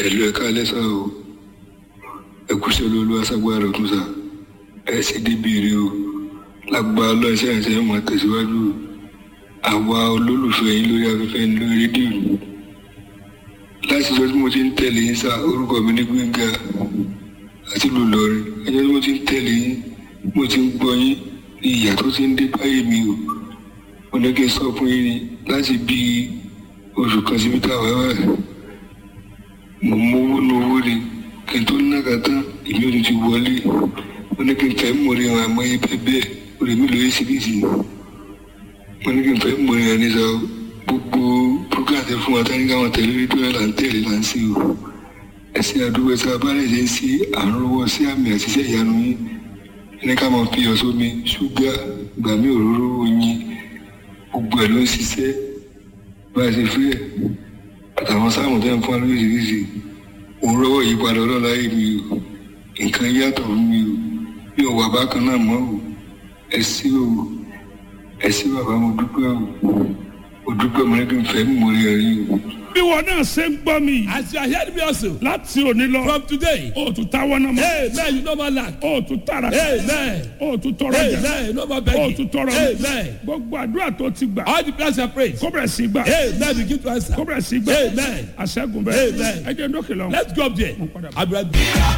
ẹ̀lú ẹ̀ka lẹ́sà o ẹ̀kúṣẹ́ lólu aṣágbára ọ̀tún sà ẹ̀ sì débìrì o lágbá ọlọ́ọ̀ṣẹ́ ẹ̀ṣẹ̀ mọ̀ tẹ̀síwájú àwa olólùfẹ́ yín lórí afẹ́fẹ́ ní lórí rédíò láti ìjọ tí mo ti ń tẹ̀lé yín sá orúkọ mi ní gbẹ̀ngà àti lùlọrin ẹjọ́ tí mo ti ń tẹ̀lé yín mo ti ń gbọ́ yín ní ìyà tó ti ń dé báyìí mi o mo ní kí n sọ fún yín ni láti bí oṣù kan síbi táwa wà mo mówó ní owó ni kí n tó nága tán ìlú òní ti wọlé mo ní kí n fẹ́ mọ̀rẹ́ àwọn àmọ́yé bẹ́ẹ̀ bẹ́ẹ̀ orí mi lóye síbìsì mo ní kí n fẹ́ mọ̀rẹ́ àwọn nísà gbogbo program tẹ fún wa tani káwọn tẹ̀lé rédíò ẹ̀ là ń tẹ̀lé là ń sí o ẹ̀sìn àdúgbò ẹ̀sìn abáyé ṣe ń sí àrùnwọ́ sí àmì àṣìṣe ìyanu yín ní ká máa fi ọ̀ṣọ́ mi ṣúgà gbàmí òróró oyin gbogbo ẹ̀ ló ń ṣiṣẹ́ bá a ṣe fẹ́ àtàwọn sáàmù tẹ́ ń fún wa lóríṣiríṣi òun rọ́wọ́ yìí padà ọlọ́lá yìí mi o nǹkan yàtọ̀ fún mi o mi ò wà bákan náà mọ́ o ẹ sí o ẹ sí bàbá mo dúpẹ́ o mo dúpẹ́ mo ní kí n fẹ́ mú orí ẹ rí o. bí wọn náà ṣe ń gbọ́ mi yìí As you are hearing me also, láti òní lọ from today, o tún táwọn náà mọ́ amen, you no more lack. o tún tara Amen. o tún tọrọ jà Amen. No more o begging. tún tọrọ Amen. gbogbo àdúrà tó ti gbà All the prayers are prayed. kó bẹ̀rẹ̀ sí gbà Amen. Begin to answer. kó bẹ̀rẹ̀ sí gbà Amen. àṣẹ́gun bẹ́ẹ̀ Amen. ẹ jẹ́ ndókè lọ. Let's go up there. padà bọ̀. I'll be right back.